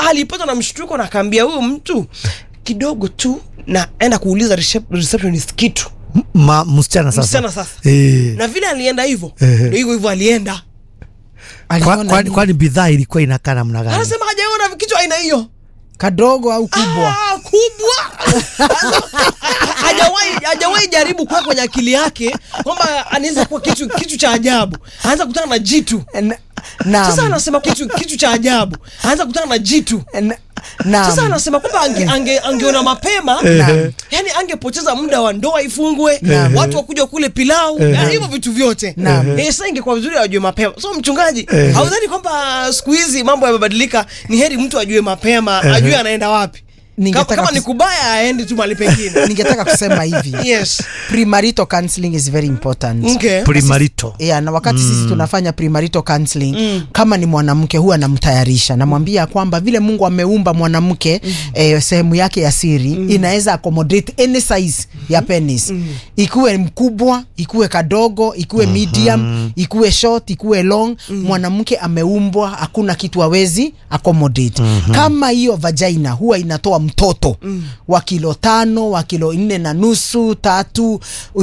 alipata na mshtuko na akaambia huyu mtu kidogo tu naenda kuuliza recep- receptionist kitu Ma, msichana sasa. msichana sasa Eh. na vile alienda hivyo Ehe. ndio hivyo hivyo alienda Kwa- aliona Kwani nini? kwani bidhaa ilikuwa inakaa namna gani? anasema hajaona kitu aina hiyo kadogo au kubwa Ah, kubwa hajawahi hajawahi jaribu kuwa kwenye akili yake kwamba anaweza kuwa kitu kitu cha ajabu anaanza kutana na jitu Na- naam. sasa anasema kitu kitu cha ajabu anaanza kutana na jitu Na- naam. sasa anasema kwamba ange, ange, angeona mapema Naam. yani angepoteza muda wa ndoa ifungwe watu wakuja kule pilau yani hivyo vitu vyote Naam. eh, sasa ingekuwa vizuri ajue mapema so mchungaji haudhani kwamba siku hizi mambo yamebadilika ni heri mtu ajue mapema ajue anaenda wapi kama, Ningetaka kama kus- ni kubaya aende tu mahali pengine ningetaka kusema hivi yes premarital counseling is very important okay. Primarito. Yeah, na wakati sisi tunafanya premarital counseling kama ni mwanamke huwa namtayarisha namwambia kwamba vile Mungu ameumba mwanamke eh, sehemu yake ya siri inaweza accommodate any size ya penis ikuwe mkubwa ikuwe kadogo ikuwe medium ikuwe short ikuwe long mwanamke ameumbwa hakuna kitu hawezi accommodate kama hiyo vagina huwa inatoa mtoto wa kilo tano wa kilo nne na nusu tatu uh,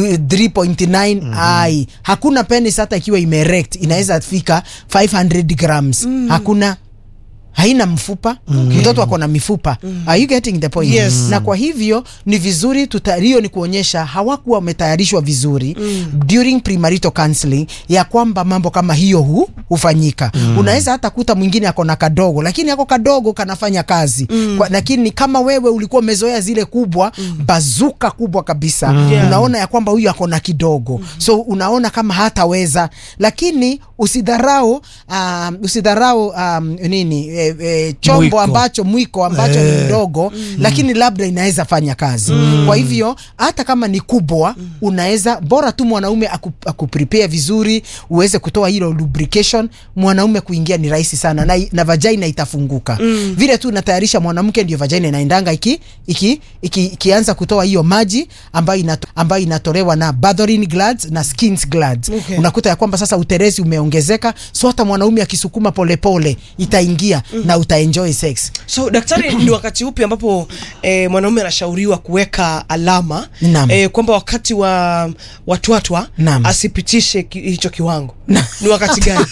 3.9 ai hakuna penis hata ikiwa imerect inaweza fika 500 grams hakuna haina mfupa mtoto ako na mifupa are you getting the point Yes. na kwa hivyo ni vizuri tuta- hiyo ni kuonyesha hawakuwa wametayarishwa vizuri during premarital counseling ya kwamba mambo kama hiyo hu, hufanyika unaweza hata kuta mwingine ako na kadogo lakini ako kadogo kanafanya kazi kwa, lakini kama wewe ulikuwa umezoea zile kubwa bazuka kubwa kabisa Yeah. unaona ya kwamba huyu ako na kidogo so unaona kama hataweza lakini usidharau um, usidharau um, nini e, e, chombo Mwiko. ambacho mwiko ambacho ni mdogo lakini labda inaweza fanya kazi kwa hivyo hata kama ni kubwa unaweza bora tu mwanaume aku, akuprepare vizuri uweze kutoa hilo lubrication mwanaume kuingia ni rahisi sana na, na vagina itafunguka vile tu natayarisha mwanamke ndio vagina inaendanga iki, iki, iki, ikianza kutoa hiyo maji ambayo, inato, ambayo inatolewa na bathrorin glands na skin glands Okay. unakuta ya kwamba sasa uterezi umeongezeka so hata mwanaume akisukuma polepole itaingia na utaenjoy sex so daktari ni wakati upi ambapo eh, mwanaume anashauriwa kuweka alama Naam. eh, kwamba wakati wa watwatwa Naam. asipitishe ki, hicho kiwango ni wakati gani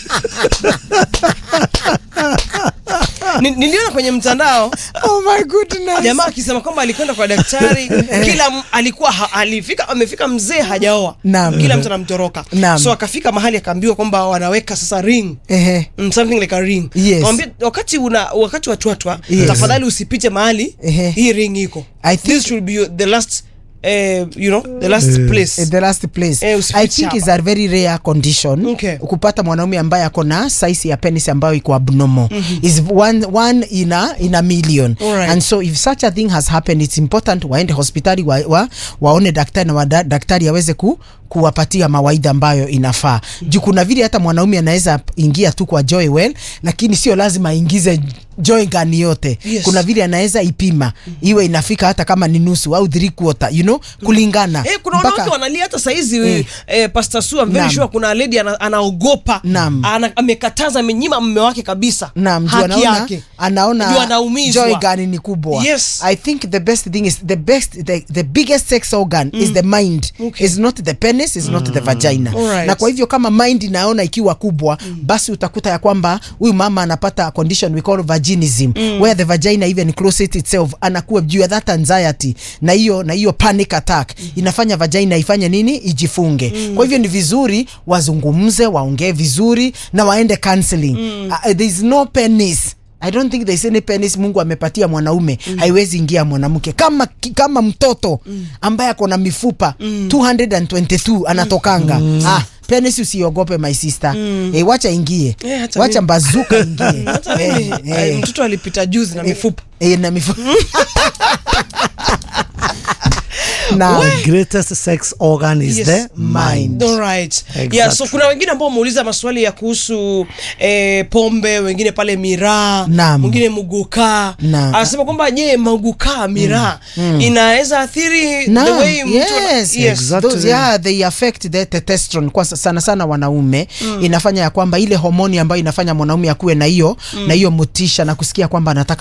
Ni- niliona kwenye mtandao oh my goodness jamaa akisema kwamba alikwenda kwa daktari kila m- alikuwa ha, alifika amefika mzee hajaoa Naam. kila mtu anamtoroka Naam. so akafika mahali akaambiwa kwamba wanaweka sasa ring Ehe. Mm, something like a ring Yes. Mwambie, wakati una wakati wa twatwa Yes. tafadhali usipite mahali Ehe. hii ring iko I think- this should be your- the last eh, you know the last place Eh, the last place Eh, usifiche i think hapa. is a very rare condition Okay. kupata mwanaume ambaye ako na size ya penis ambayo iko abnormal is one, one in a, in a million Alright. and so if such a thing has happened it's important waende hospitali wa, wa, waone daktari na wada, daktari aweze ku kuwapatia mawaidha ambayo inafaa juu kuna vile hata mwanaume anaweza ingia tu kwa joy well lakini sio lazima aingize joy gani yote Yes. kuna vile anaweza ipima iwe inafika hata kama ni nusu au three quarter you know kulingana Eh, kuna wanawake wanalia hata saizi Mm. eh, Pastor Su, I'm very Naam. sure kuna lady ana, anaogopa Naam. ana, amekataza amenyima mume wake kabisa Naam, juu haki anaona, yake Juu anaona anaumizwa. joy gani ni kubwa Yes. i think the best thing is the best the, the biggest sex organ is the mind Okay. is not the penis is not the vagina Alright. na kwa hivyo kama mind inaona ikiwa kubwa basi utakuta ya kwamba huyu mama anapata condition we call vaginism where the vagina even closes itself anakuwa juu ya that anxiety na hiyo na hiyo panic attack inafanya vagina ifanye nini ijifunge kwa hivyo ni vizuri wazungumze waongee vizuri na waende counseling uh, there is no penis I don't think there's any penis Mungu amepatia mwanaume haiwezi ingia mwanamke kama ki- kama mtoto ambaye ako na mifupa 222 anatokanga ah penis usiogope my sister eh, wacha ingie Eh, hata wacha mimi. mbazuka ingie hata mimi eh, eh, eh, mtoto alipita juzi na mifupa eh, na mifupa na The greatest sex organ is Yes. the mind. All right. Exactly. Yeah, so kuna wengine ambao wameuliza maswali ya kuhusu eh, pombe, wengine pale miraa, Naam. mwingine mugukaa. Naam. Anasema kwamba je, magukaa miraa inaweza athiri the Naam, way mtu ana- yes, Exactly. Those, yeah, they affect the testosterone kwa sa- sana sana wanaume inafanya ya kwamba ile homoni ambayo inafanya mwanaume akuwe na hiyo na hiyo motisha na kusikia kwamba anataka